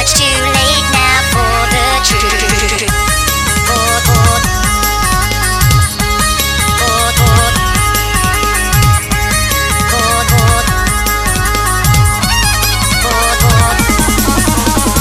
much too late now for the truth. For, for, for, for, for, for, for, for.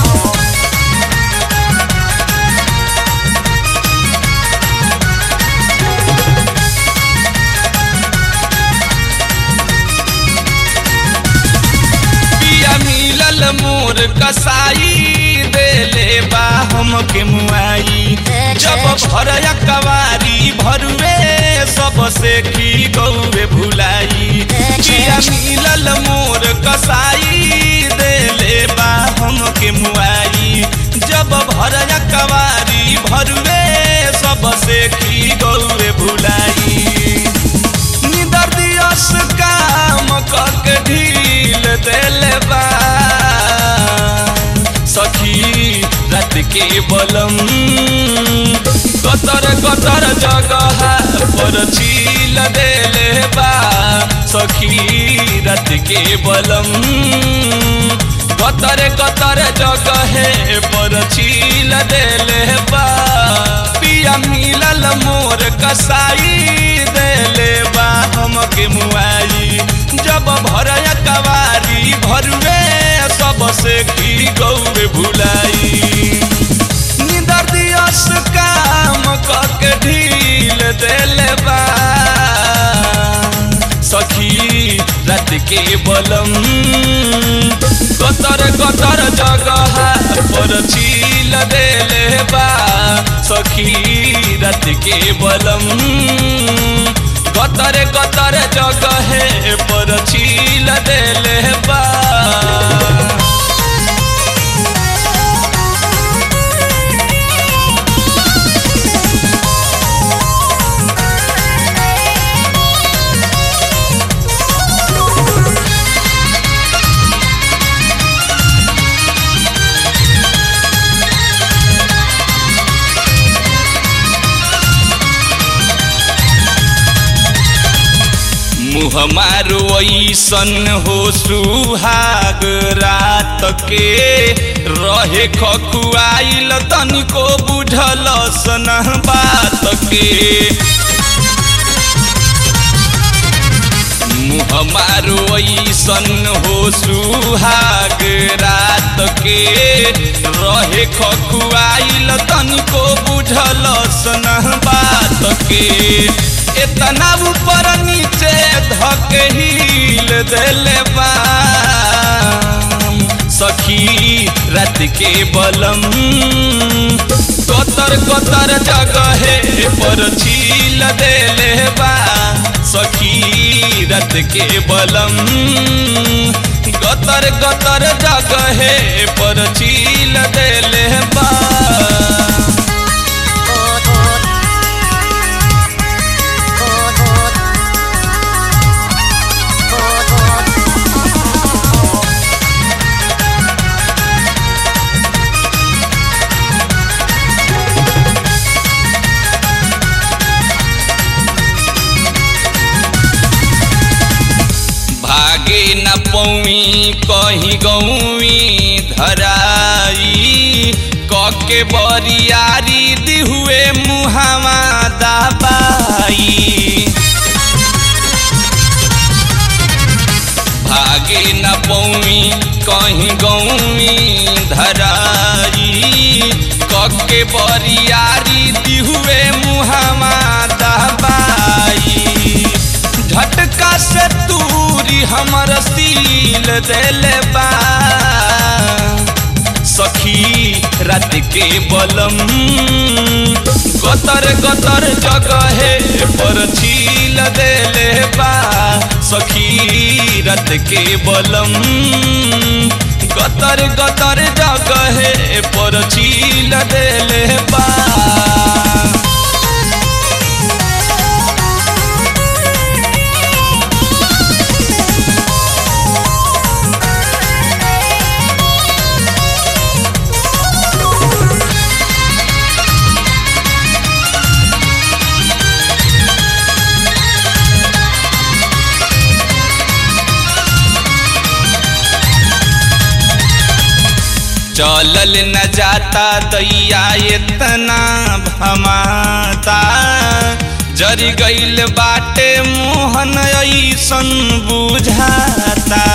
पिया मिलल मोर कसाई देले बा हमके मुआई जब भरया कवारी भरुए सबसे की गौरे भुलाई पिया मिलल मोर कसाई देले बा हमके मुआई जब भरया कवारी भरुए सबसे की गौरे भुलाई निदर दियस काम कके ढील देले बा सखी रात के बलम कतर कतर जगह पर छील देले बा सखी रात के बलम कतर कतर जगह पर छील देले बा पिया मिलल मोर कसाई देले बा हमके मुआई जब भरया कवारी भरुए सबसे की गौरे भुलाई निदर दियस काम कके ढील देले बा सखी रात के बलम कतर कतर जगह पर छील देले बा सखी रात के बलम कतर कतर जगह पर छील देले बा मुँह मारो ऐसन हो सुहाग रात के रहे खकुआइल तनिको बुझल सन बात के मुँह मारो ऐसन हो सुहाग रात के रहे खकुआइल तनिको बुझल सन बात के इतना ऊपर नीचे धके हिल देले बा सखी रात के बलम कतर कतर जगह पर छील देले बा सखी रात के बलम गतर गतर जगह पर छील देले बा भागे न पौई कहीं गौई धराई कके बरियारी दिहुए मुहावा दबाई भागे न पौई कहीं गौई धराई कके बरियारी दिहुए मुहावा दबाई झटका से तूरी हमर सील देले बा सखी रात के बलम गतर गतर जगह पर छील देले बा सखी रात के बलम गतर गतर जगह पर छील देले बा चलल न जाता दैया इतना भमाता जरी गईल बाटे मोहन ऐसन बुझाता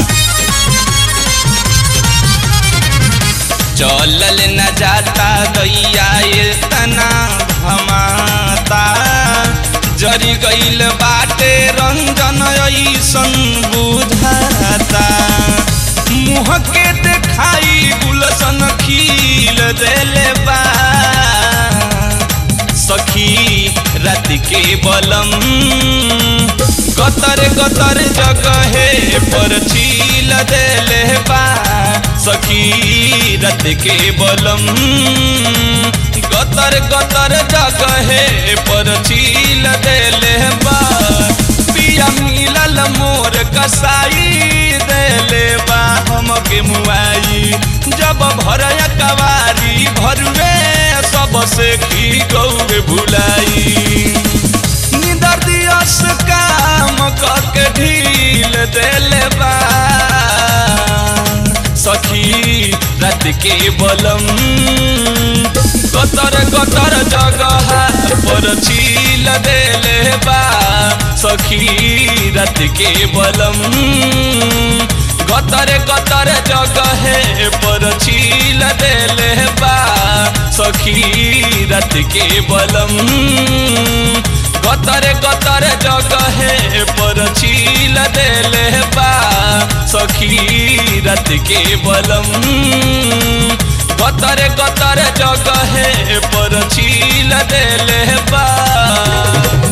चलल न जाता दैया इतना भमाता जरी गईल बाटे रंजन ऐसन बुझाता मुँह के देखाई गुलसन खिल देले बा सखी रात के बलम गतर गतर जगहे पर छील देले बा सखी रात के बलम गतर गतर जगहे पर छील देले बा पिया मिलल मोर कसाई देले बा हमके मुआई जब भरया कवारी भरुए सबसे की गौर भुलाई निदर दियस काम करके ढील देले बा सखी रात के बलम गतर गतर जगह पर छील देले बा सखी रात के बलम गतर गतर जगह पर छील देले बा सखी रात के बलम गतर गतर जगह पर छील देले बा सखी रात के बलम गतर गतर जगह पर छील देले बा